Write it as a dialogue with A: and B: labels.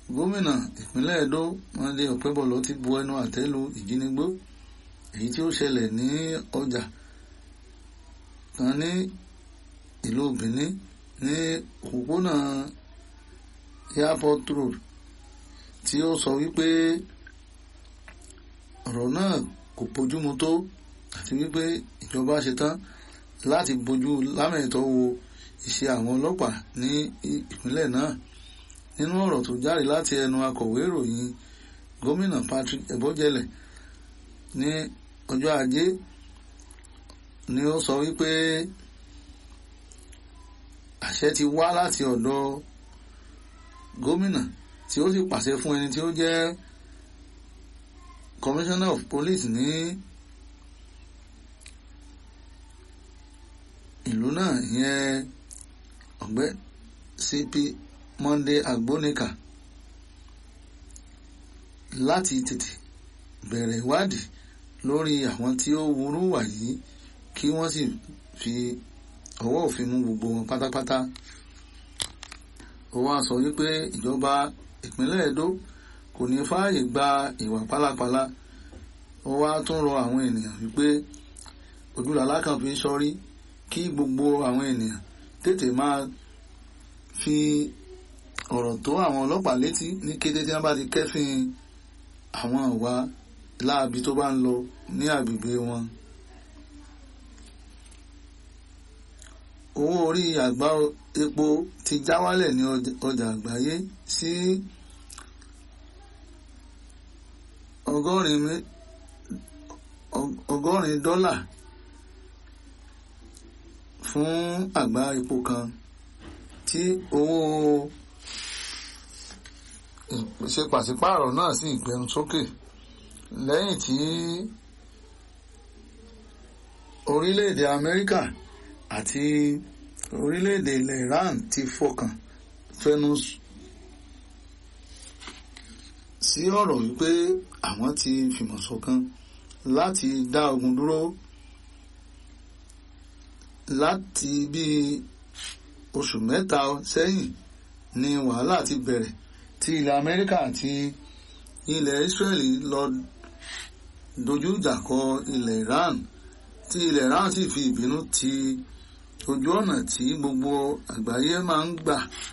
A: gómìnà ìpínlẹ̀ Edo Monday Okpebholo ti bu ẹnu àtẹ́ lu ìjínigbó èyí tí ó ṣẹlẹ̀ ní ọjà kan ní ìlú Benin ní òpópónà Airport Road tí ó sọ wípé ọ̀rọ̀ náà kò bójúmu tó àti wípé ìjọba ṣetán láti bójú lámẹ̀tọ́ wo iṣẹ́ àwọn ọlọ́pàá ní ìpínlẹ̀ náà nínú ọ̀rọ̀ tó jáde láti ẹnu akọ̀wé ìròyìn gómìnà Patrick Ebojele ní ọjọ́ ajé ni ó sọ wípé àṣẹ ti wá láti ọ̀dọ̀ gómìnà tí ó sì pàṣẹ fún ẹni tí ó jẹ́ commissioner of police ní ìlú náà ìyẹn ọ̀gbẹ́ CP Monday Agbonika láti tètè bẹ̀rẹ̀ ìwádìí lórí àwọn tí ó wúrú wà yìí kí wọ́n sì fi ọwọ́ òfin mú gbogbo wọn pátápátá ó wá sọ wípé ìjọba ìpínlẹ̀ Edo kò ní fààyè gba ìwà pálapàla ó wá tún rọ àwọn ènìyàn wípé ojúlàlá kan fi sọrí kí gbogbo àwọn ènìyàn tètè máa fi ọ̀rọ̀ tó àwọn ọlọ́pàá létí ní kété tí wọ́n bá ti kẹ́fìn àwọn ìwà láabi tó bá ń lọ ní agbègbè wọn. owó orí àgbá epo ti já wálẹ̀ ní ọjà àgbáyé sí ọgọ́rin dọ́là fún àgbá epo kan tí owó ìpèsè pàṣípààrọ̀ náà sì gbẹnu sókè lẹ́yìn tí orílẹ̀-èdè Amẹ́ríkà àti orílẹ̀-èdè ilẹ̀ Iran ti fọkàn fẹnu sí ọ̀rọ̀ wípé àwọn ti fìmọ̀ ṣọ̀kan láti dá ogun dúró láti bí oṣù mẹ́ta sẹ́yìn ni wàhálà ti bẹ̀rẹ̀ tí ilẹ̀ Amẹ́ríkà àti ilẹ̀ Israeli lọ dojú ìjà kọ ilẹ̀ Iran tí ilẹ̀ Iran sì fi ìbínú ti ojú ọ̀nà tí gbogbo àgbáyé máa ń gbà